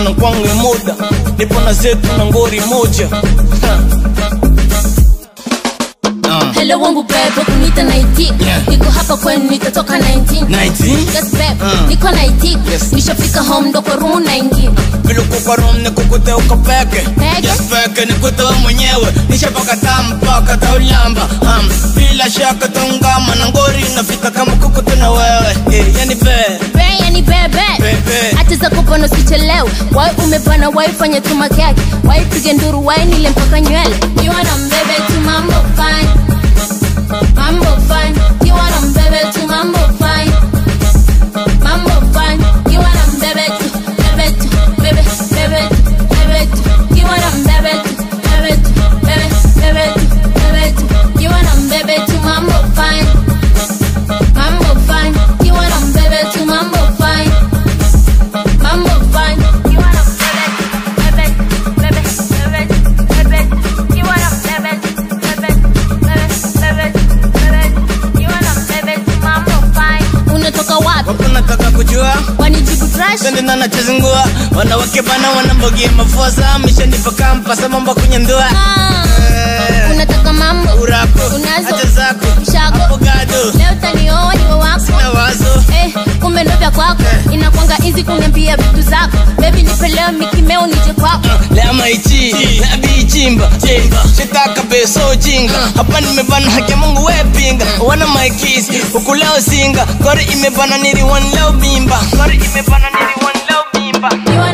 na kwangu muda nipo na zetu na ngori moja Ha. Ah. Hello wangu bebe kunita 19 Yeah. niko hapa kwenu nitatoka 19 19 Yes babe, Ah. niko 19 Yes. nishafika home ndo kwa room naingia vile uko kwa room nikukute uko peke Peke? yes peke nikute wewe mwenyewe nishapaka tampaka taulamba um, bila shaka taungama na ngori nafika kama kukute na wewe eh, yani be Be, yani bebe Bebe. hata za kupona usichelewe wai umepana wai fanya tu makeke wai pige nduru wai nile mpaka nywele kiwa na mbebe tu mambo fine mambo fine kiwa na mbebe tu mambo fine mambo fine kiwa na mbebe tu bebe tu bebe bebe tu bebe tu kiwa na mbebe tu bebe tu bebe bebe tu bebe tu kiwa na mbebe tu mambo fine mambo fine kiwa na mbebe tu mambo fine mambo fine kiwa na mbebe bebe bebe bebe bebe kiwa na mbebe bebe bebe bebe bebe kiwa na mbebe tu mambo fine unatoka wapi wapo nataka kujua wanijibu trash Twende na nachezingua wanawake bana wanambogia mafosa mishanipa kampasa mambo kunyandua Ah, Eh, unataka mambo urako Unazo. acha zako Mshako. hapo gado leo tanioa niwe wako na wazo Eh, kumbe ndo vya kwako inakwanga hizi kuniambia vitu zako bebi nipeleo mikimeo nije kwako lama ichi nabi chimba chimba sitaka beso jinga hapa nimebana haki ya Mungu we pinga wana my kiss huku leo singa gori imebana nili one leo mimba gori imebana nili one leo mimba kiwa